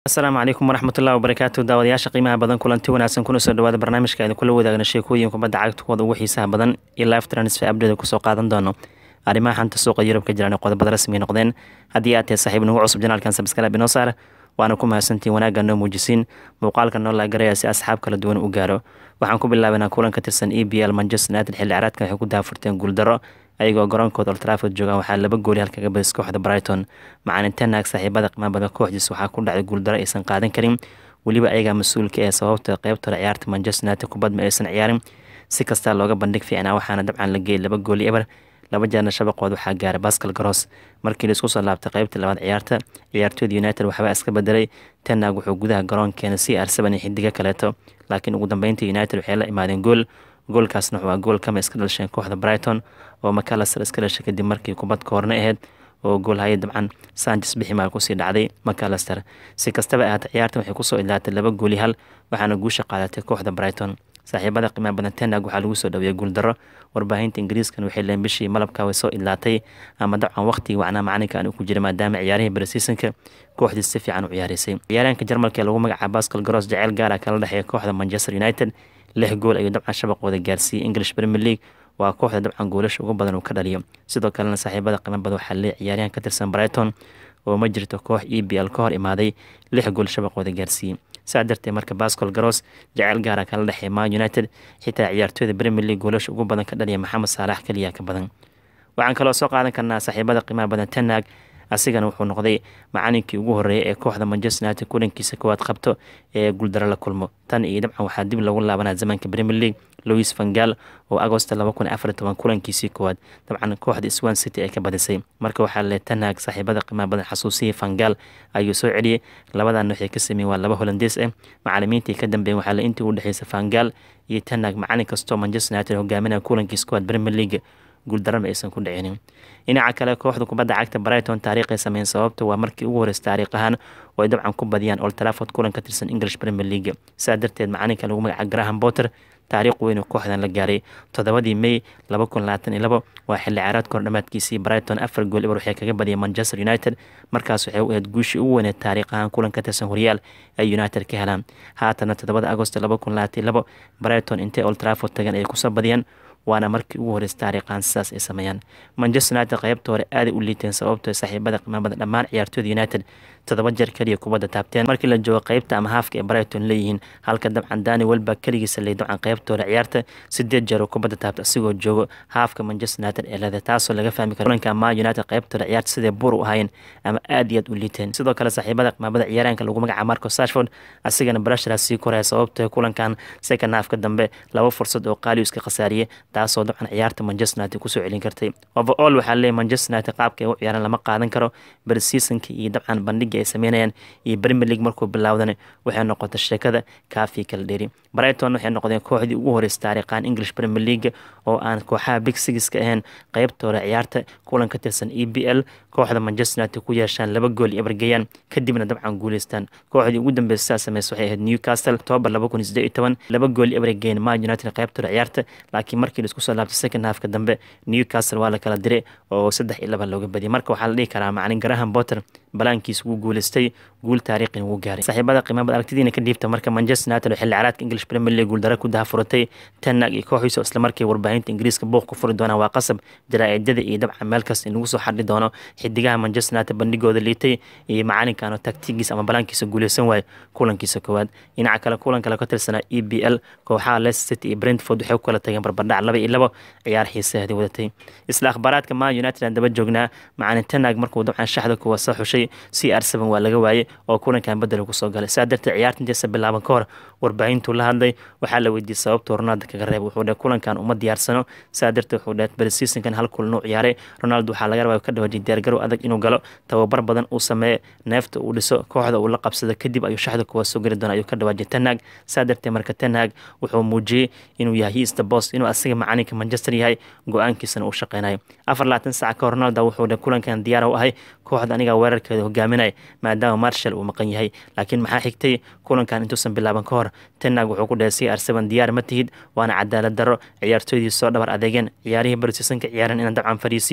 asalaamu calaykum waraxmatullahi wabarakaatu daawadayaasha qiimaha badan kulanti wanaagsan kuna soo dhawaada barnaamijka aynu kula wadaagna sheekooyin kubadda cagta kuwada ugu xiisaha badan iyo live transfer update kusoo qaadan doono arrimaha xanta suuqa yurub ka jiraan ee qodobada rasmiga noqdeen haddii aad tahay saaxiib nagu cusub janaalkan sabskalaab inoo saar waana ku mahadsantiin wanaagga noo muujisiin muuqaalka noo laagaraya si asxaab kala duwan u gaaro waxaan ku bilaabanaa kulan ka tirsan e b l manchester united xilli caraadkan waxay ku daafurteen guuldaro ayagoo garoonkooda oltraford joogaan waxaa laba gooli halkaga badis kooxda brighton macalintenaag saaxiibada qimaabada kooxdiis waxaa ku dhacday guuldaro aysan qaadan karin weliba ayagaa mas-uulka ee sababta qeybtooda ciyaarta manchester united kubad ma aysan ciyaarin si kastaa looga bandhig fiicnaa waxaana dabcan la geeyay laba gooli eber laba jeerna shabaqood waxaa gaaray bascal garos markii laisku soo laabtay qeybta labaad ciyaarta ciyaartooyda united waxbaa iska bedelay tenag wuxuu gudaha garoonkeena c r seven iyo xidigo kaleeto laakiin ugu dambeyntii united waxay la imaadeen gool goolkaasna waa gool kama iska dhalsheen kooxda brighton oo macalaster iska dhashay kadib markii kubad koorna aheyd oo goolhaya dabcan sanchez biximaal kusii dhacday macalaster si kastaba ahaata ciyaartan waxay kusoo ilaatay laba gooli hal waxaana guusha qaadatay kooxda brighton saaxiibada qiimaha badan tenag waxaa lagu soo dhaweeyay guuldaro warbaahinta ingiriiskan waxay leen bishii malabka way soo ilaatay ama dabcan waqtigii wacnaa macalinka aan ku jira maadaama ciyaarihii baresiisonka kooxdii si fiican u ciyaaraysay ciyaaryahanka jarmalka ee lagu magacaaba bascal garos jaceyl gaara kala dhexeeya kooxda manchester united lix gool ayuu dabcan shabaqooda gaarsiiyey english premier league waa kooxda dabcan goolasha ugu badan uu ka dhaliyo sidoo kalena saaxiibada qiimo badan waxaa leeyahy ciyaaryahan ka tirsan brighton oo ma jirto koox e b l ka hor imaaday lix gool shabaqooda gaarsiiyey saa darteed marka bascol garos jaceyl gaara kala dhexeeya man united xitaa ciyaartooyda premier league goolasha ugu badan ka dhaliya maxamed saalax keliya ka badan waxaan kaloo soo qaadan karnaa saaxiibada qiimaha badan tenag asigana wuxuu noqday macalinkii ugu horeeyay ee kooxda manchester united kulankiisa koowaad qabto ee guuldaro la kulmo tan iyo dabcan waxaa dib lagu laabanaa zamanka premier league louis vangal oo agosto laba kun afar toban kulankiisii koowaad dabcan kooxda swan city ay ka badisay marka waxaa le tanaag saaxiibada qiimaha badan xasuusiyey vangal ayuu soo celiyey labadan waxay ka sameeyeen waa laba holandees ah macalimiintii ka dambeeyeen waxaa le intii u dhexeysa vangal iyo tanaag macalin kastoo manchester united hogaaminaya kulankiisa koowaad premier league guuldarama aysan ku dhicinin dhinaca kale kooxda kubadda cagta brighton taariikhay sameyn sababta waa markii ugu horeysa taariikh ahaan oo ay dabcan ku badiyaan old trafford kulan ka tirsan english premier league saa darteed macalinka lagu magaca graham potter taariikh weyn kooxdan la gaaray toddobadii may laba kun labaatan iyo labo waa xilli ciyaareedka hor dhamaadkiisii brighton afar gool eber waxay kaga badiyeen manchester united markaas waxay u ahayd guushii ugu weyneed taariikh ahaan kulan ka tirsan horyaal ay united ka helaan haatana toddobada agosto laba kun labaatan iyo labo brighton intay old trafford tagan ay kusoo badiyeen waana markii ugu horeysa taariikhan sidaas ay sameeyaan manchester united qeybta hore aaday u liiteen sababtoo saaxiibada qimaabada dhammaan ciyaartooyda united toddoba jeer keliya kubadda taabteen markii la joogo qeybta ama haafka ee brighton leeyihiin halka dabcan dani welba keligiisa ley dabcan qeybta hore ciyaarta sideed jeer oo kubadda taabta asigoo joogo haafka manchester united ee leedahay taasoo laga fahmi karo kulanka ma united qeybta hore ciyaarta sidee buur u ahayn ama aad iyo aad u liiteen sidoo kale saaxiibada qimaabada ciyaaraanka lagu magaca marco sashford asigana brashara sii koraya sababtoo kulankan second haafka dambe laba fursad oo qaaliyu iska khasaariyey taasoo dabcan ciyaarta manchester united kusoo celin kartay overall waxaa leeyahy manchester united qaabka ay u ciyaaraan lama qaadan karo barseasonka iyo dabcan bandhiga ay sameynayaan iyo premier league markuu bilaawdana waxay noqotay sheekada kaafii kala dheeri brighton waxay noqdeen kooxdii ugu horeysa taariikhan english premier league oo aan kooxaha big sigiska ahayn qeybta hore ciyaarta kulan ka tirsan e b l kooxda manchester united ku yeeshaan laba gool iyo ebergeyaan kadibna dabcan guuleystaan kooxdii ugu dambeysa saa sameysa waxay ahayd newcastle october laba kun sideed iyo toban laba gool iyo ebergeyn ma united qeybta hore ciyaarta laakiin markii laisku soo laabtay second halfka dambe newcastle waa la kala diray oo saddex iyo laba looga badiyay marka waxaa la dhihi karaa macalin graham potter balaankiis wuu guuleystay guul taariikhin wuu gaaray saaxiibada qiimada aragtidiina ka dhiibta marka manchester united oo xilli caraadka english premier league guuldaro ku dahafuratay tenag iyo kooxiisa oo islamarkii warbaahinta ingiriiska buuq ku furi doonaan waa qasab jaraa-idada iyo dabcan meel kasta in lagu soo xadhi doono xidigaha manchester united bandhigooda liitay iyo macalinkan oo taktigiisa ama balaankiisa guuleysan waayo kulankiisa koowaad dhinaca kale kulan kale ka tirsanaa e b l kooxaha leicester city iyo brentford waxay ku kala tageen barbardhac laba iyo labo ciyaar xiisaheedii wadatay isla akhbaaraadka man united aan daba joognaa macalin tenag markuu dabcan shaxda kuwa soo xushay c r seven waa laga waayey oo kulankan bedel kusoo galay saa darteed ciyaarta intiisa bilaaban ka hor warbaahintuu la hadlay waxaa la weydiiyey sababtuu ronaldo kaga reeb wuxuu dheh kulankan uma diyaarsano saa darteed wuxuu dheh bersisonkan hal kulan uu ciyaaray ronaldo waxaa laga rabaa ka dhawaajiyay diyaargarow adag inuu galo tababar badan uu sameeyo neefta uu dhiso kooxda uu la qabsado kadib ayuu shaxda kuwa soo geli doona ayuu ka dhawaajiyay tenag saa darteed marka tenag wuxuu muujiyey inuu yahay hiista bost inuu asiga macalinka manchester yahay go-aankiisana uu shaqeynayo afar labaatan saac ka hor ronaldo wuxuu dheh kulankan diyaar u ahay kooxda aniga weerarkeeda hogaaminaya maadaama marshal uu maqan yahay laakiin maxaa xigtay kulankan intuusan bilaaban ka hor tenag wuxuu ku dhahay c r seven diyaar ma tihid waana cadaalad darro ciyaartooydii soo dhabar adeegeen ciyaarihii barsiisanka ciyaaran inaan dabcan fariisiyo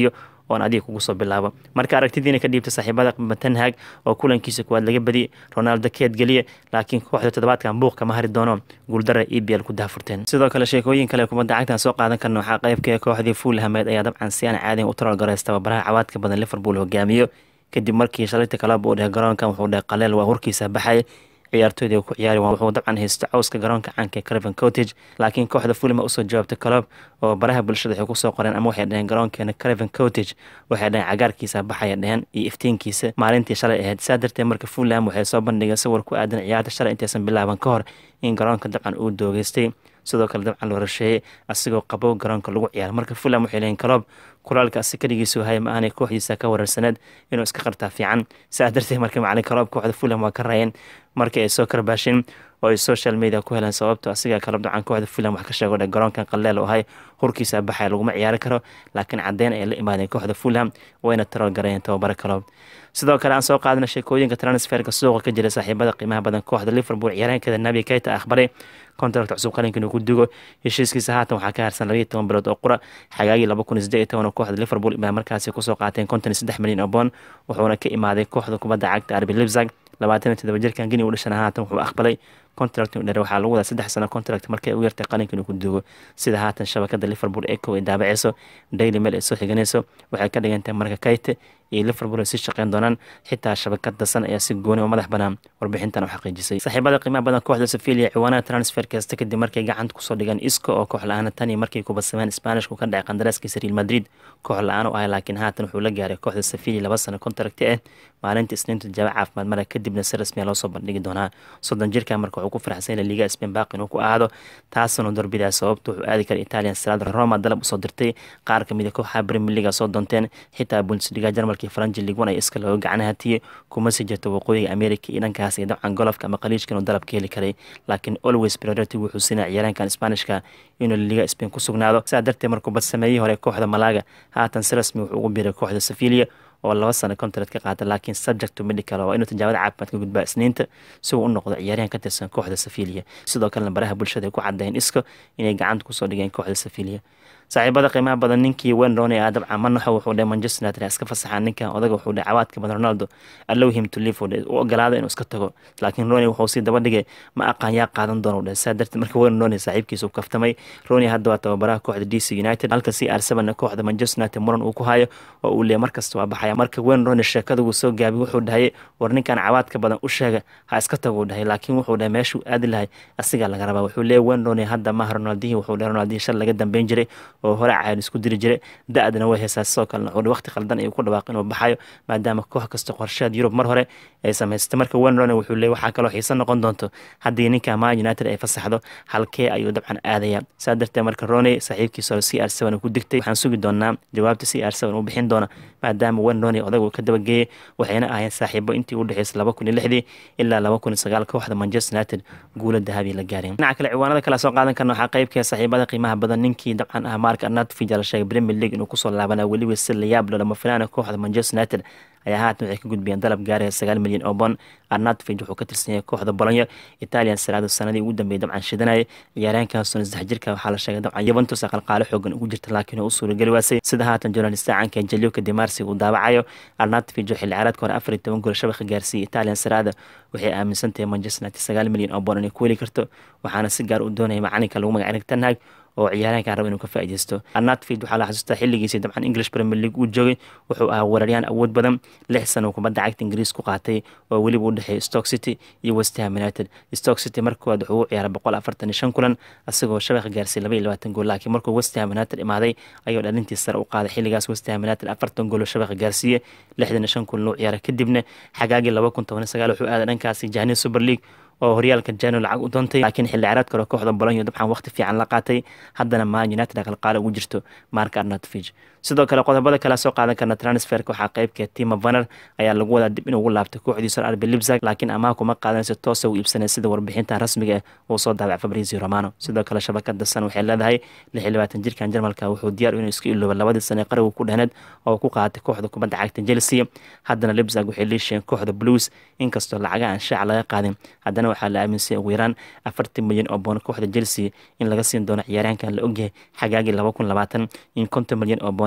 oon adiga kugu soo bilaabo marka aragtidiina ka dhiibta saaxiibada tenhag oo kulankiisa kuwaad laga badiyey ronaldo keed geliye laakiin kooxda toddobaadkan buuq kama hari doono guuldara e b l ku daafurteen sidoo kale sheekooyin kale kubadda cagtan soo qaadan karna waxaa qaybka kooxdii fulhamed ayaa dabcan si aan caadiyan u taroolgarays tababaraha cawaadka badan liverpool hogaamiyo kadib markii shalayta kalaba uu dheh garoonkan wuxuu dheh qaleel waa horkiisa baxay ciyaartooyda ku ciyaari wuxuu dabcan haysta cawska garoonka caanka craven cottage laakiin kooxda fulham usoo jawaabtay colob oo baraha bulshada waxay kusoo qoreen ama waxay dhaheen garoonkeena craven cottage waxay dhaheen cagaarkiisa baxaya dheheen iyo iftiinkiisa maalintii shalay ahayd saa darteed marka fulham waxay soo bandhigeen sawir ku aadan ciyaarta shalay intaysan bilaaban ka hor in garoonka dabcan uu doogeystay sidoo kale dabcan loo rasheeyey asigoo qabow garoonka lagu ciyaaro marka fulham waxay leeyiin colob kulaalka asi kaligiisu haya ma aanay kooxdiisa ka wararsaneed inuu iska qartaa fiican saa darteed marka macalin colob kooxda fulham waa ka raayeen markii ay soo karbaasheen oo ay social media ku heleen sababto asiga kala dabcan kooxda fulham wax ka sheego dhe garoonkan qaleel oo ahay hurkiisa baxaya laguma ciyaari karo laakiin caddeyn ayay la imaadeen kooxda fulham wayna tarool gareeyeen tababare colob sidoo kale aan soo qaadana sheekooyinka transferka suuqa ka jira saaxiibada qiimaha badan kooxda liverpool ciyaareenkeeda nabi keita akhbaray contract cusub qalinka inuu ku dugo heshiiskiisa haatan waxaa ka harsan labaiyo toban bilood oo qura xagaagii laba kun iyo siddeed iyo toban oo kooxda liverpool baa markaasi kusoo qaateen konton iyo saddex milyan oo boon wuxuuna ka imaaday kooxda kubadda cagta arbi libzag labaatan iyo toddoba jirkan gini u dhashana haatan wuxuu aqbalay contract inuu dhere waxaa lagu wadaa saddex sano contract markay u yartay qalinka inuu ku duugo sida haatan shabakada liverpool eco ay daabaceyso daily mail ay soo xiganayso waxay ka dhigantahay marka kayte iyo liverpool ay sii shaqeyn doonaan xitaa shabakad dasan ayaa si gooni oo madax banaan warbixintan u xaqiijisay saaxiibada qiimaha badan kooxda sevilia ciwaanaha transfer kasta kadib markay gacanta kusoo dhigaan isco oo koox la-aana tan iyo markay kubadsameen spanishku ka dhacay qandaraaskiisa real madrid koox la-aan u ahay laakiin haatan wuxuu la gaaray kooxda sevilia laba sano contracti ah maalinta isniinta jawaab caafimaad mara kadibna si rasmiya loo soo bandhigi doonaa soddon jirka marka wuxuu ku faraxsan yahay liga spain baaqi inuu ku aado taasuna dorbidaa sababta wuxuu aadi kara italian salad roma dalab usoo dirtay qaar kamid a kooxaha premier leaga soo doonteen xitaa bundesliga jarmalkii faranji ligwan ay iska looga gacnaha tiye kuma sii jirto waqooyiga america iyo dhankaas iyo dabcan golofka ama qaliijka inuu dalab ka heli karay laakiin always priority wuxuu siinaya ciyaaraankan spanishka inuu liga spain ku sugnaado sidaa darteed markuu badsameeyihii hore kooxda malaga haatan si rasmi wuxuu ugu biiray kooxda sevilia oo laba sano contract ka qaata laakiin subject to medical waa inuu tijaabada caafimaad ka gudbaa isniinta si uu u noqdo ciyaaryahan ka tirsan kooxda sevilia sidoo kalena baraha bulshada ay ku caddeeyeen isko inay gacanta kusoo dhigeen kooxda sevilia saaxiibada qiimaha badan ninkii wen rooney ah dabcan manaxo wuxuu dheh manchester united iska fasaxaa ninkan odaga wuxuu dheh cawaadka badan ronaldo allow him to live u ogolaada inuu iska tago laakiin rooney wuxuu sii daba dhigay ma aqaan yaa qaadan doono dheh saa darteed marka wen rooney saaxiibkiisa u kaftamay rooney hadda waa tababaraha kooxda d c united halka c r seven kooxda manchester united muran uu ku hayo oo uu leeyahy markasta waa baxaya marka wen rooney sheekada uu soo gaabiy wuxuu dhahayay war ninkan cawaadka badan u sheega ha iska tago uu dhahay laakiin wuxuu dhahay meeshuu aadi lahay asigaa laga rabaa wuxuu leeyahy wen rooney hadda maaha ronaldihii wuxuu dhahay ronaldihii shal laga dambeyn jiray oo hore caadi isku diri jiray da-dana way haysaa sidoo kalena wuxuu waqti qaldan ayuu ku dhawaaq inuu baxayo maadaama koox kasta qorsheed yurub mar hore ay samaystay marka wen rooney wuxuu leeyahy waxaa kaloo xiiso noqon doonto haddii ninka man united ay fasaxdo halkee ayuu dabcan aadaya saa darteed marka rooney saaxiibkiisa hore c r seven ku digtay waxaan sugi doonaa jawaabta c r seven uu bixin doona maadaama wen rooney odag uu ka dabageeyey waxayna ahayn saaxiibo intii u dhexeysay laba kun iyo lixdii ilaa laba kun iyo sagaal kooxda manchester united guula dahabi la gaareen dhinaca kale ciwaanada kale soo qaadan karna waxaa qaybkee saaxiibada qiimaha badan ninkii dabcan ah mark arnatfij la sheegay premier league inuu kusoo laabana weliba si layaab loo lama filaana kooxda manchester united ayaa haatan waxay ka gudbiyeen dalab gaaraya sagaal milyan oo bon arnatfij wuxuu ka tirsan yahay kooxda bolonyo italian saraado sanadii ugu dambeeyay dabcan shidanaya ciyaaryahankaasuna saddex jirka waxaa la sheegay dabcan yuventus aqalqaalo xoogan ugu jirta laakiin uu u suurageli waasay sida haatan journalista caanka jalioka demarsi uu daawacayo arnatfij oo xilli ciyaareedka hore afar iyo toban gool shabakha gaarsiiyey italian saraada waxay aaminsan tahay manchester united sagaal milyan oo bon inay ku heli karto waxaana si gaar u doonaya macalinka lagu magac tanhag oo ciyaaraankan raba inuu ka faaideysto arnatfid waxaa la xasuustaa xilligiisii dabcan english premier league uu joogay wuxuu ahaa weeraryaan awood badan lix sano kubadda cagta ingiriis ku qaatay oo weliba u dhexeeyay stock city iyo westham united stock city markoowaad wuxuu u ciyaaray boqol afartan iyo shan kulan isagoo shabakha gaarsiiyay laba iyo labaatan gool laakiin markuu westham united imaaday ayuu dhalintii sare u qaaday xilligaas westham united afartan gool oo shabakha gaarsiiyey lixdan iyo shan kulan uu ciyaaray kadibna xagaagii laba kun toban iyo sagaal wuxuu aaday dhankaasi jahni super league oo horyaalka jano lacag u doontay laakiin xilli ciyaareed kale kooxda bolonyo dabcan waqti fiican la qaatay haddana man united aqalqaale ugu jirto mark arnatfij sidoo kale qodobada kale soo qaadan karna transferka waxaa qaybka tima vaner ayaa lagu wadaa dib inuu ugu laabtay kooxdiisa arbi libzag laakiin amaah kuma qaadanayso toosa uu iibsanay sida warbixinta rasmiga ah uu soo daabacay fabrizio romano sidoo kale shabakada san waxay leedahay lix iyo labaatan jirkan jarmalka wuxuu diyaar inuu iska ilooba labadii sane qarigu ku dhehneed oo ku qaatay kooxda kubadda cagta chelsea haddana libzag waxay liisheen kooxda blues inkastoo lacaga aan shaaca laga qaadin haddana waxaa la aaminsay ugu yaraan afartan milyan oo boon kooxda chelsea in laga siin doono ciyaaryahankan la ogyahay xagaagii laba kun labaatan in konton milyan oo boon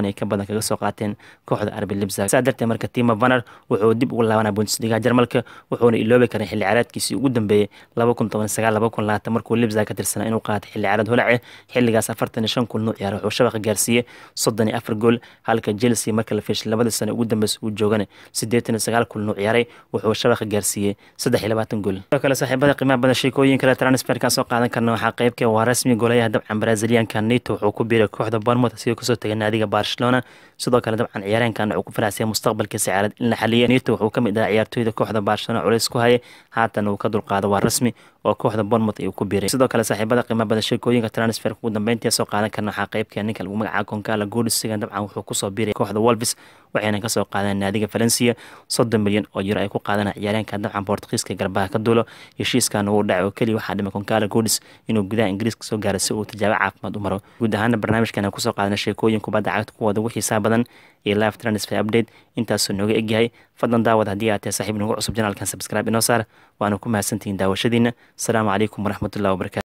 toban iyo ka badan kaga soo qaateen kooxda arbi libzag saa darteed marka timo vaner wuxuu dib ugu laabanaa bundesliga jarmalka wuxuuna iloobi karay xilli ciyaareedkiisii ugu dambeeyey laba kun toban sagaal laba kun labaatan markuu libzag ka tirsanaa inuu qaatay xilli ciyaareed holace xilligaas afartan iyo shan kun nuu ciyaara wuxuu shabaqa gaarsiiyey soddon iyo afar gool halka chelsea marka la fiishay labadii sano ugu dambeysa uu joogana siddeetan iyo sagaal kun nuu ciyaaray wuxuu shabaqa gaarsiiyey saddex iyo labaatan gool sidoo kale saaxiibada qiimaha badan sheekooyin kale transferka soo qaadan karna waxaa qeybka waa rasmi golayaha dabcan brazilianka nato wuxuu ku biiray kooxda bournemouth asigoo kasoo tegay naadiga barcelona sidoo kale dabcan ciyaareenkan wuxuu ku faraxsaya mustaqbalkiisa ciyaareed in la xaliya nato wuxuu kamid ahaa ciyaartooyda kooxda barcelona culays ku hayay haatan uu ka dulqaado waa rasmi oo kooxda bournemouth ayuu ku biiray sidoo kale saaxiibada qiimaha badan sheekooyinka transferka ugu dambeyntii soo qaadan karna waxaa qeybka ninka lagu magacaabo konkala goodisigan dabcan wuxuu kusoo biiray kooxda wolves waxayna kasoo qaadeen naadiga valencia soddon milyan oo euro ay ku qaadana ciyaareenka dabcan bortugiiska garbaha ka duulo heshiiskan uu dhacay oo keliya waxaa dhimay konkala goodis inuu gudaha ingiriiska soo gaaray si uu tijaabo caafimaad u maro guud ahaana barnaamijkan aan kusoo qaadana sheekooyin kubadda cagta kuwooda ugu xiisaa badan iyo live transfer update intaasoo nooga egyahay fadlan daawad haddii aad tahay saaxiib nagu cusub janaalkan subscribe inoo saar waana ku mahadsantihiin daawashadiina asalaamu calaykum waraxmatullahi wabarakatu